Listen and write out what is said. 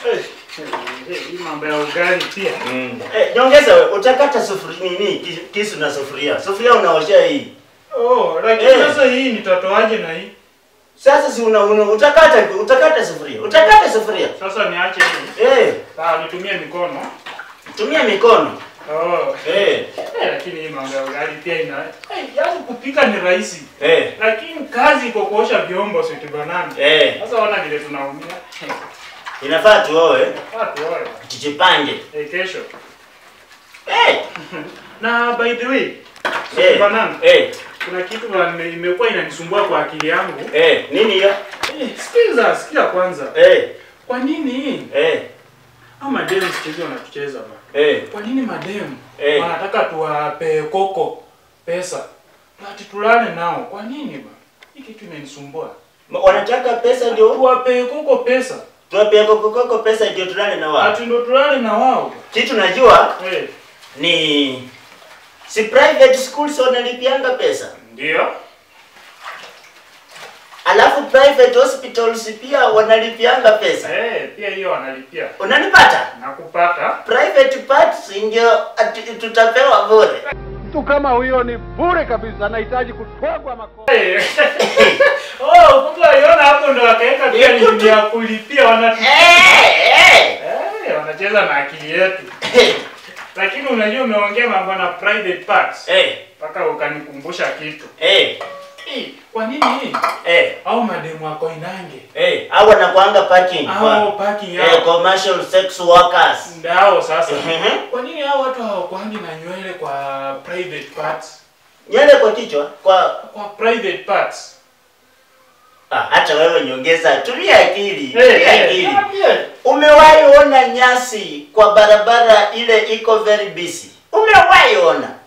Hii mambo ya ugali pia. Mm. Eh, nyongeza wewe, utakata sufuria nini ki- kisu na sufuria. Sufuria unaoshea hii. Oh, lakini Eh. sasa hii nitatoaje na hii? Sasa si una, una utakata utakata sufuria. Utakata sufuria. Sasa niache hii. Eh, Ah, nitumie mikono. tumia mikono. Oh. Eh, Eh, lakini hii mambo ya ugali pia ina eh, yaani kupika ni rahisi. eh, Lakini kazi iko kuosha vyombo sweet banana. eh. Sasa ona vile tunaumia. Inafaa tuoe, Watu wale. tujipange. Eh, kesho. Eh, Na by the way, sweet eh, banana. eh, Kuna kitu na nime- imekuwa inanisumbua kwa akili yangu. eh, nini hiyo? Eh, sikiza, sikia kwanza. Eh, Kwa nini eh, au mademu sikizi wanatucheza ba? eh, Kwa nini mademu Eh. wanataka tuwape koko pesa ati tulale nao? Kwa nini ba? Hii kitu imenisumbua. Ma- wanataka pesa ndio Tuwape koko pesa tuwapia kokokoko pesa ndio tulale na wao. ati ndo tulale na wao. Kitu najua Eh, ni si private schools wanalipianga pesa. ndio. Alafu private hospitals pia wanalipianga pesa. Eh, pia hiyo wanalipia. Unanipata? Na kupata Private parts ndio ati- tutapewa bure. Mtu kama huyo ni bure kabisa, anahitaji kutwagwa makofi. Eh. Oh, kumbe waliona hapo ndo wakaweka pia Ni kutu- ni ya kulipia wana Eh, eh. Eh, wanacheza na akili yetu. Lakini unajua umeongea mambo na private parts. Eh, mpaka ukanikumbusha kitu. eh, Eh, kwa nini eh, au mademu wako inange eh. Hao wanakuanga parking au kwa parking eh, yao commercial sex workers. ndao sasa? Mhm. Kwa nini hao watu hawakwangi na nywele kwa private parts? Nywele kwa kichwa kwa Kwa private parts. ah, hata wewe nyongeza, tumia akili, Eh, tumia eh, akili. niambie. Umewahi ona nyasi kwa barabara ile iko very busy? Umewahi ona?